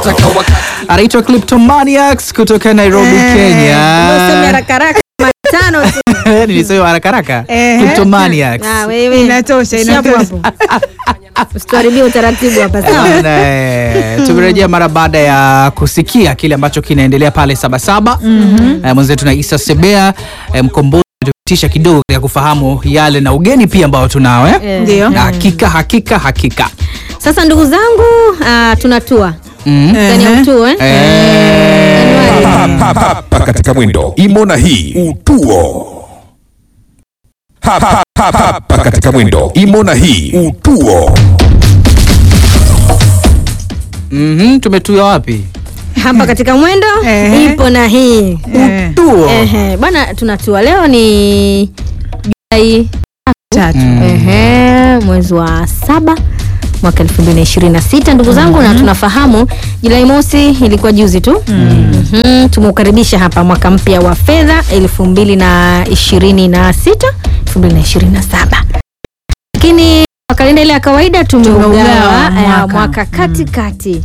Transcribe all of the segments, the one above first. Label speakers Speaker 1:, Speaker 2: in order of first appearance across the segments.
Speaker 1: anaitwa Kleptomaniacs kutoka Nairobi,
Speaker 2: Useme
Speaker 1: Kenya.
Speaker 2: haraka haraka matano tu.
Speaker 1: Nilisema haraka haraka.
Speaker 2: Eh.
Speaker 1: Kleptomaniacs.
Speaker 2: Ah, wewe.
Speaker 3: Inatosha,
Speaker 2: Ishia hapo
Speaker 3: inatosha.
Speaker 2: hapo. Usituharibie utaratibu hapa sawa.
Speaker 1: Bana, eh, tumerejea mara baada ya kusikia kile ambacho kinaendelea pale Sabasaba. Eh, mwenzetu na Isa Sebea eh, mkombozi tupitisha kidogo ya kufahamu yale na ugeni pia ambao tunao eh?
Speaker 2: Eh.
Speaker 3: Ndio.
Speaker 1: Na hakika hakika hakika
Speaker 2: Sasa ndugu zangu, ah, tunatua
Speaker 1: mm.
Speaker 2: ndani ya mtuo eh?
Speaker 1: eh,
Speaker 2: Januari.
Speaker 4: hapa hapa katika mwendo imo na hii utuo hapa hapa hapa katika mwendo imo na hii utuo
Speaker 1: mhm, tumetua wapi?
Speaker 2: hapa katika mwendo
Speaker 3: Ehe.
Speaker 2: ipo na hii
Speaker 3: Eh,
Speaker 1: Tuo.
Speaker 2: Ehe, bwana tunatua leo ni Julai
Speaker 3: tatu.
Speaker 2: Ehe, mwezi wa saba mwaka 2026 ndugu zangu na tunafahamu Julai mosi ilikuwa juzi tu Mhm, tumeukaribisha hapa mwaka mpya wa fedha 2026 2027 lakini kwa kalenda ile ya kawaida tumeugawa
Speaker 3: Tumeugawa
Speaker 2: eh,
Speaker 3: mwaka.
Speaker 2: mwaka katikati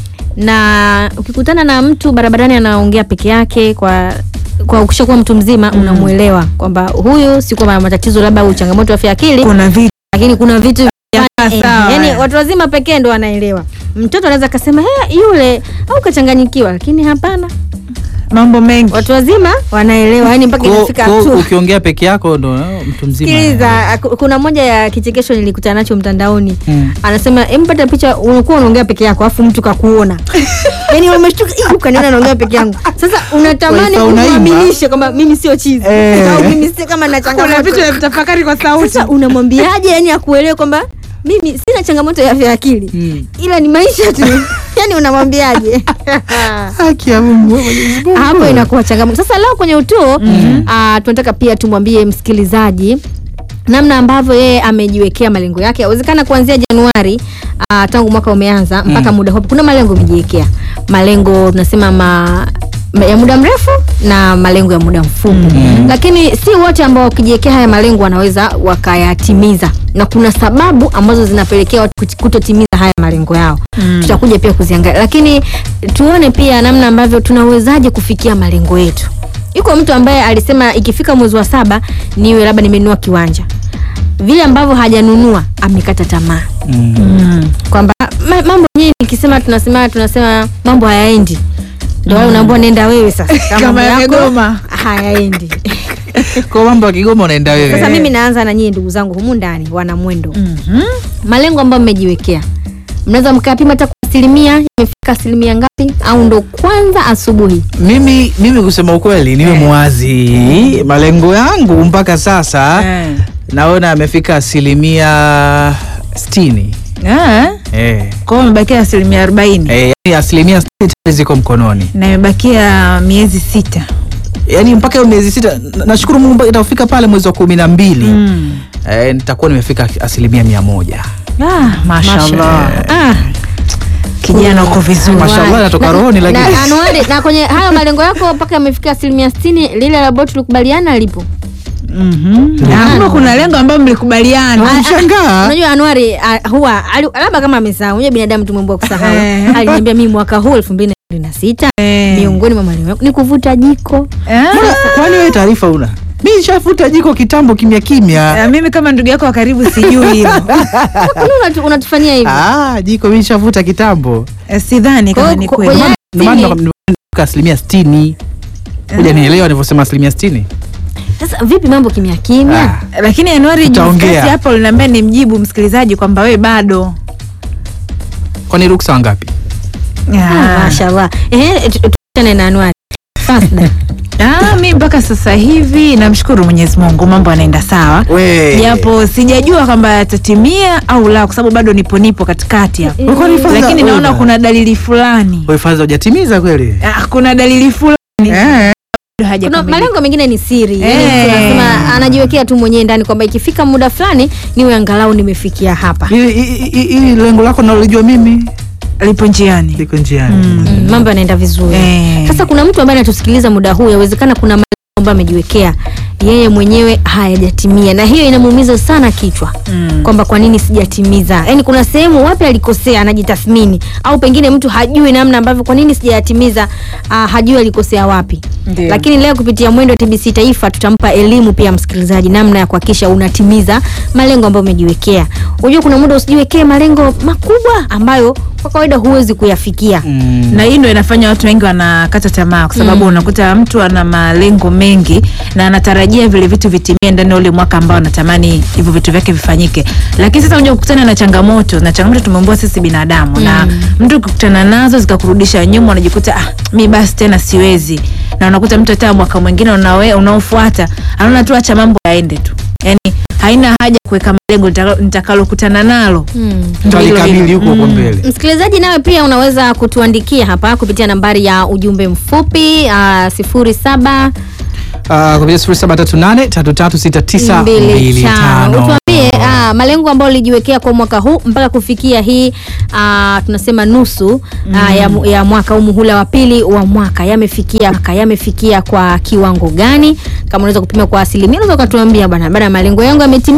Speaker 2: na ukikutana na mtu barabarani anaongea peke yake kwa kwa ukishakuwa mtu mzima unamwelewa kwamba huyu si kwamba ana matatizo labda au changamoto ya afya ya akili
Speaker 3: Kuna vitu
Speaker 2: lakini kuna vitu
Speaker 3: Yakaa
Speaker 2: eh,
Speaker 3: sawa,
Speaker 2: yani
Speaker 3: eh.
Speaker 2: watu wazima pekee ndo wanaelewa mtoto anaweza akasema "Eh, yule au kachanganyikiwa lakini hapana
Speaker 3: mambo mengi.
Speaker 2: watu wazima wanaelewa yani mpaka
Speaker 1: Kwa-
Speaker 2: inafika
Speaker 1: kwa
Speaker 2: hatua
Speaker 1: ukiongea peke yako ndo eh, mtu mzima.
Speaker 2: sikiliza ku- kuna moja ya kichekesho nilikutana nacho mtandaoni
Speaker 1: Mm.
Speaker 2: anasema empata picha unakuwa unaongea peke yako alafu mtu kakuona yani umeshtuka "Ih, ukaniona naongea peke yangu sasa unatamani
Speaker 1: Wifi unaimba?
Speaker 2: kumwaminisha kwamba mimi sio chizi
Speaker 1: Eh.
Speaker 2: au mimi si kama na
Speaker 3: Kuna
Speaker 2: changamoto
Speaker 3: vitu vitafakari kwa sauti.
Speaker 2: sasa unamwambiaje yani akuelewe kwamba mimi sina changamoto ya afya ya akili
Speaker 1: Mm.
Speaker 2: ila ni maisha tu yani unamwambiaje
Speaker 1: Haki ya Mungu, Mwenyezi Mungu.
Speaker 2: hapo inakuwa changamoto sasa leo kwenye utuo ah, tunataka pia tumwambie msikilizaji namna ambavyo yeye amejiwekea malengo yake yawezekana kuanzia januari uh, tangu mwaka umeanza mpaka muda huo kuna malengo umejiwekea malengo tunasema ma ma- ya muda mrefu na malengo ya muda mfupi lakini si wote ambao wakijiwekea haya malengo wanaweza wakayatimiza na kuna sababu ambazo zinapelekea watu kuti- kutotimiza haya malengo yao tutakuja pia kuziangalia lakini tuone pia namna ambavyo tunawezaje kufikia malengo yetu yuko mtu ambaye alisema ikifika mwezi wa saba niwe labda nimenunua kiwanja vile ambavyo hajanunua amekata tamaa kwamba ma, mambo yenyewe nikisema tunasema tunasema mambo hayaendi ndo wale unaambua nenda wewe sasa
Speaker 3: Kama
Speaker 2: mambo yako
Speaker 3: yamegoma.
Speaker 2: hayaendi
Speaker 1: Kwa mambo ya Kigoma unaenda wewe.
Speaker 2: sasa mimi naanza na nyie ndugu zangu humu ndani wana mwendo
Speaker 3: Mhm.
Speaker 2: malengo ambayo mmejiwekea mnaweza mkayapima hata kwa asilimia imefika asilimia ngapi au ndo kwanza asubuhi
Speaker 1: mimi mimi kusema ukweli niwe mwazi malengo yangu mpaka sasa
Speaker 3: Eh.
Speaker 1: naona amefika asilimia sitini
Speaker 3: Ah,
Speaker 1: eh.
Speaker 3: Kwa hiyo imebakia asilimia arobaini
Speaker 1: Eh, yani asilimia sitini tayari ziko mkononi
Speaker 3: na imebakia miezi sita.
Speaker 1: yaani mpaka hiyo miezi sita na- nashukuru mungu mpaka itafika pale mwezi wa kumi na mbili
Speaker 3: Mm.
Speaker 1: eh, nitakuwa nimefika asilimia mia moja
Speaker 3: Ah, mashallah. Ah, kijana uko vizuri.
Speaker 1: Mashallah, inatoka rohoni,
Speaker 2: na,
Speaker 1: lakini-
Speaker 2: na, anuari, na kwenye hayo malengo yako mpaka yamefika asilimia sitini lile ambalo tulikubaliana lipo
Speaker 3: Mhm. Na kumbe kuna lengo ambayo mlikubaliana.
Speaker 2: Ah,
Speaker 1: Mshangaa.
Speaker 2: unajua anuari ah, huwa ali- labda kama amesahau unajua binadamu tumemboa kusahau
Speaker 3: Eh.
Speaker 2: aliniambia mimi mwaka huu elfu mbili na ishirini na sita
Speaker 3: Eh.
Speaker 2: miongoni mwa malengo yangu ni kuvuta jiko
Speaker 3: Ah.
Speaker 1: Mbona- kwani wewe taarifa una mi nishafuta jiko kitambo kimya kimya
Speaker 3: Ah, mimi kama ndugu yako wa karibu sijui hilo.
Speaker 2: Kwa nini unatu- unatufanyia hivi
Speaker 1: ah, jiko mi nishafuta kitambo
Speaker 3: Eh, sidhani
Speaker 2: Kwa
Speaker 3: kama
Speaker 2: hiyo
Speaker 3: ni
Speaker 2: ku-
Speaker 3: kweli.
Speaker 2: kwenye-
Speaker 1: Ndio maana
Speaker 2: Sitini.
Speaker 1: nimefika asilimia sitini kuja nielewa nilivyosema asilimia sitini
Speaker 2: sasa vipi mambo kimya kimya
Speaker 1: Ah.
Speaker 3: lakini Januari
Speaker 1: Tutaongea.
Speaker 3: juzi hapo uliniambia nimjibu msikilizaji kwamba we bado
Speaker 1: kwani ruksa wangapi
Speaker 2: Ah,
Speaker 3: Ah.
Speaker 2: mashallah ehe tu- tu- tuachane na anuari Fasda.
Speaker 3: Ah, mi mpaka sasa hivi namshukuru Mwenyezi Mungu, mambo yanaenda sawa,
Speaker 1: We.
Speaker 3: japo sijajua kwamba yatatimia au la, kwa sababu bado nipo nipo katikati hapo,
Speaker 1: Wewe kwani Faza-
Speaker 3: lakini naona
Speaker 1: Oda.
Speaker 3: kuna dalili fulani
Speaker 1: Wewe Faza hujatimiza kweli
Speaker 3: ah, kuna dalili fulani
Speaker 1: eh.
Speaker 3: bado
Speaker 2: kuna
Speaker 3: hajakamilika.
Speaker 2: malengo mengine ni siri yani
Speaker 3: Eh.
Speaker 2: tunasema anajiwekea tu mwenyewe ndani kwamba ikifika muda fulani niwe angalau nimefikia hapa
Speaker 1: Hili- hili hili lengo lako nalijua mimi
Speaker 3: lipo njiani.
Speaker 1: liko njiani
Speaker 2: mm, mambo yanaenda vizuri
Speaker 3: Eh.
Speaker 2: sasa kuna mtu ambaye anatusikiliza muda huu yawezekana kuna malengo ambayo amejiwekea yeye mwenyewe hayajatimia, na hiyo inamuumiza sana kichwa
Speaker 3: Mm.
Speaker 2: kwamba kwa nini sijatimiza. Yaani kuna sehemu wapi alikosea, anajitathmini, au pengine mtu hajui namna ambavyo kwa nini sijayatimiza, uh, hajui alikosea wapi.
Speaker 3: Ndio.
Speaker 2: Lakini leo kupitia Mwendo wa TBC Taifa tutampa elimu pia msikilizaji namna ya kuhakikisha unatimiza malengo ambayo umejiwekea. Unajua kuna muda usijiwekee malengo makubwa ambayo kwa kawaida huwezi kuyafikia.
Speaker 1: Mm.
Speaker 3: na hii ndo inafanya watu wengi wanakata tamaa kwa sababu unakuta mtu ana malengo mengi na anatarajia vile vitu vitimie ndani ya ule mwaka ambao anatamani hivyo vitu vyake vifanyike lakini sasa unaja kukutana na changamoto na changamoto tumeumbwa sisi binadamu na mtu ukikutana nazo zikakurudisha nyuma unajikuta ah, mi basi tena siwezi na unakuta mtu hata mwaka mwingine unawe- unaofuata anaona tu acha mambo yaende tu yani haina haja kuweka malengo nitaka- nitakalokutana nalo
Speaker 2: Mm.
Speaker 3: Ndio hilo
Speaker 1: Talikabili
Speaker 3: hilo.
Speaker 1: huko huko mbele.
Speaker 2: Msikilizaji, nawe pia unaweza kutuandikia hapa kupitia nambari ya ujumbe mfupi uh, sifuri saba
Speaker 1: Uh, kupitia 0738336925.
Speaker 2: utuambie uh, malengo ambayo ulijiwekea kwa mwaka huu mpaka kufikia hii uh, tunasema nusu uh, ya, mu- ya mwaka au muhula wa pili wa mwaka yamefikia yamefikia kwa kiwango gani? Kama unaweza kupima kwa asilimia, unaweza ukatuambia bwana, baada ya malengo yangu yametimia